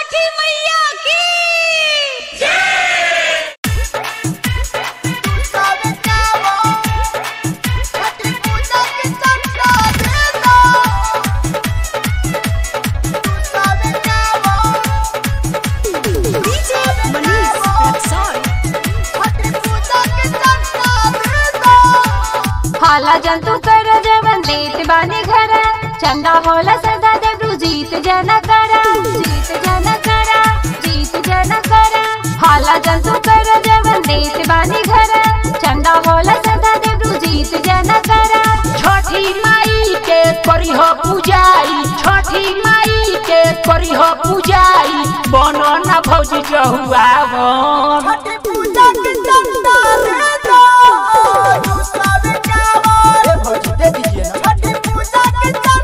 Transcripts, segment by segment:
छठी मैया की हाला जंतु कर जवन देत बानी घर चंदा होला सदा देवरू जीत जन करा जीत जन करा जीत जन करा हाला जंतु कर जवन देत बानी घर चंदा होला सदा देवरू जीत जन करा छठी माई के करिह पूजाई छठी माई के करिह पूजाई बनो न भौज जहुआ दे दीजिए ना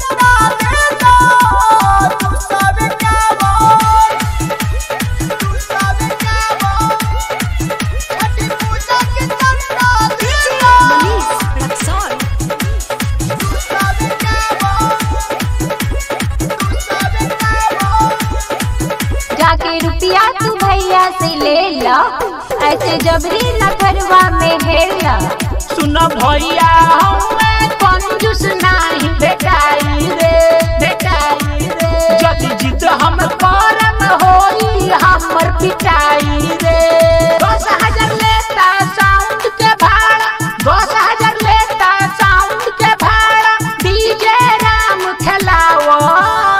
जाके रुपया तू भैया से ले ला ऐसे जबरी न करवा में हेला सुन भैया हमें कंजूस नाही भेटाई रे भेटाई रे जदि जिद हम करम होई हमर पिटाई रे दस हजार लेता साउंड के भाड़ा दस हजार लेता साउंड के भाड़ा डीजे राम खेलावन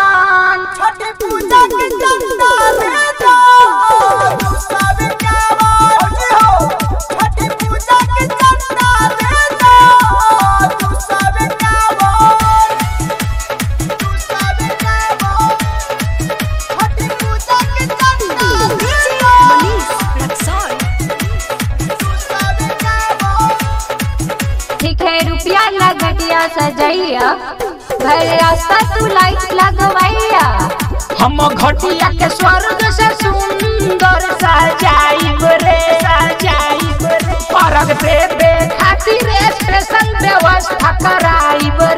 ठीक है रुपया लगटिया सजैया घर रास्ता तू लाइट लगवैया हम घटिया के स्वर्ग से सुंदर सजाइब रे सजाइब रे परग देवे खातिर स्पेशल व्यवस्था कराइब